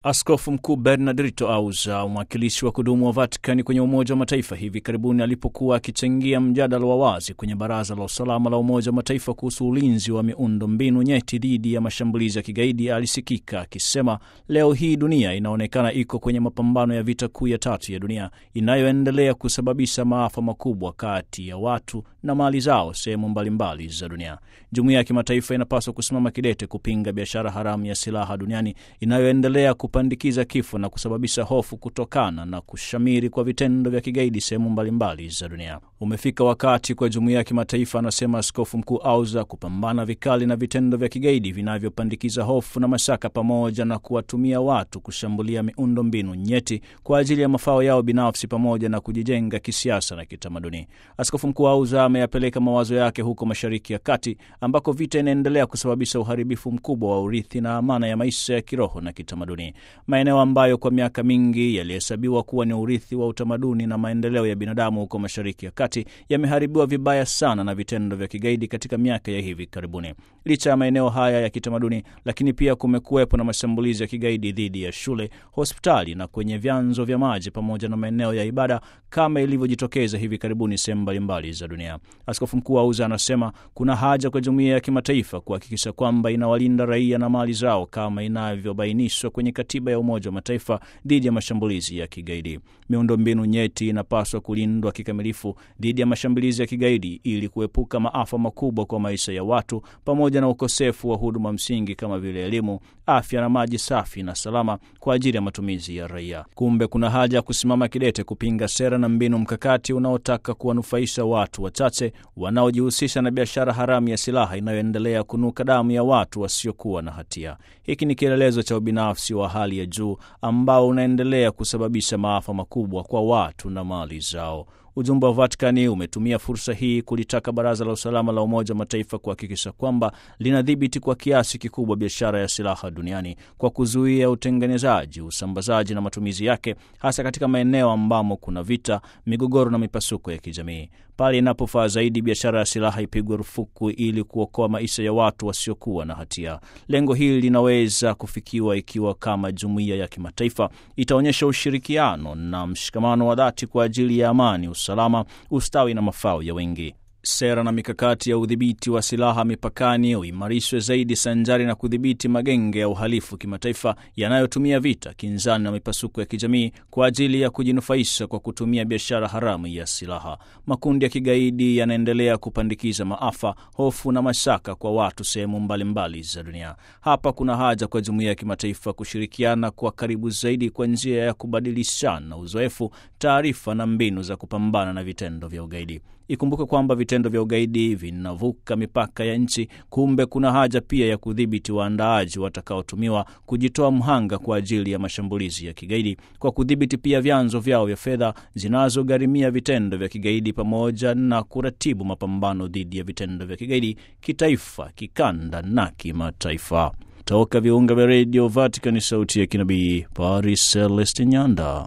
Askofu Mkuu Bernardito Auza, mwakilishi wa kudumu wa Vatikani kwenye Umoja wa Mataifa, hivi karibuni alipokuwa akichangia mjadala wa wazi kwenye Baraza la Usalama la Umoja wa Mataifa kuhusu ulinzi wa miundo mbinu nyeti dhidi ya mashambulizi ya kigaidi, alisikika akisema leo hii dunia inaonekana iko kwenye mapambano ya vita kuu ya tatu ya dunia inayoendelea kusababisha maafa makubwa kati ya watu na mali zao sehemu mbalimbali za dunia. Jumuiya ya kimataifa inapaswa kusimama kidete kupinga biashara haramu ya silaha duniani inayoendelea kupandikiza kifo na kusababisha hofu kutokana na kushamiri kwa vitendo vya kigaidi sehemu mbalimbali za dunia. Umefika wakati kwa jumuiya ya kimataifa, anasema Askofu Mkuu Auza, kupambana vikali na vitendo vya kigaidi vinavyopandikiza hofu na mashaka, pamoja na kuwatumia watu kushambulia miundo mbinu nyeti kwa ajili ya mafao yao binafsi pamoja na kujijenga kisiasa na kitamaduni. Askofu Mkuu Auza ameyapeleka mawazo yake huko Mashariki ya Kati ambako vita inaendelea kusababisha uharibifu mkubwa wa urithi na amana ya maisha ya kiroho na kitamaduni, maeneo ambayo kwa miaka mingi yalihesabiwa kuwa ni urithi wa utamaduni na maendeleo ya binadamu huko Mashariki ya Kati yameharibiwa vibaya sana na vitendo vya kigaidi katika miaka ya hivi karibuni. Licha ya maeneo haya ya kitamaduni, lakini pia kumekuwepo na mashambulizi ya kigaidi dhidi ya shule, hospitali na kwenye vyanzo vya maji pamoja na maeneo ya ibada kama ilivyojitokeza hivi karibuni sehemu mbalimbali za dunia. Askofu Mkuu Auza anasema kuna haja kwa jumuiya ya kimataifa kuhakikisha kwamba inawalinda raia na mali zao kama inavyobainishwa kwenye katiba ya Umoja wa Mataifa dhidi ya mashambulizi ya kigaidi. Miundo mbinu nyeti inapaswa kulindwa kikamilifu dhidi ya mashambulizi ya kigaidi ili kuepuka maafa makubwa kwa maisha ya watu pamoja na ukosefu wa huduma msingi kama vile elimu, afya na maji safi na salama kwa ajili ya matumizi ya raia. Kumbe kuna haja ya kusimama kidete kupinga sera na mbinu mkakati unaotaka kuwanufaisha watu wachache wanaojihusisha na biashara haramu ya silaha inayoendelea kunuka damu ya watu wasiokuwa na hatia. Hiki ni kielelezo cha ubinafsi wa hali ya juu ambao unaendelea kusababisha maafa makubwa kwa watu na mali zao. Ujumbe wa Vatikani umetumia fursa hii kulitaka Baraza la Usalama la Umoja wa Mataifa kuhakikisha kwamba linadhibiti kwa kiasi kikubwa biashara ya silaha duniani kwa kuzuia utengenezaji, usambazaji na matumizi yake, hasa katika maeneo ambamo kuna vita, migogoro na mipasuko ya kijamii. Pale inapofaa zaidi, biashara ya silaha ipigwe rufuku ili kuokoa maisha ya watu wasiokuwa na hatia. Lengo hili linaweza kufikiwa ikiwa kama jumuiya ya kimataifa itaonyesha ushirikiano na mshikamano wa dhati kwa ajili ya amani usalama, ustawi na mafao ya wengi. Sera na mikakati ya udhibiti wa silaha mipakani uimarishwe zaidi sanjari na kudhibiti magenge ya uhalifu kimataifa yanayotumia vita, kinzani na mipasuko ya kijamii kwa ajili ya kujinufaisha kwa kutumia biashara haramu ya silaha. Makundi ya kigaidi yanaendelea kupandikiza maafa, hofu na mashaka kwa watu sehemu mbalimbali za dunia. Hapa kuna haja kwa jumuiya ya kimataifa kushirikiana kwa karibu zaidi kwa njia ya kubadilishana uzoefu, taarifa na mbinu za kupambana na vitendo vya ugaidi. Ikumbuke kwamba vitendo vya ugaidi vinavuka mipaka ya nchi. Kumbe kuna haja pia ya kudhibiti waandaaji watakaotumiwa kujitoa mhanga kwa ajili ya mashambulizi ya kigaidi, kwa kudhibiti pia vyanzo vyao vya fedha zinazogharimia vitendo vya kigaidi, pamoja na kuratibu mapambano dhidi ya vitendo vya kigaidi kitaifa, kikanda na kimataifa. Toka viunga vya redio Vatican, sauti ya kinabii, Paris Celeste Nyanda.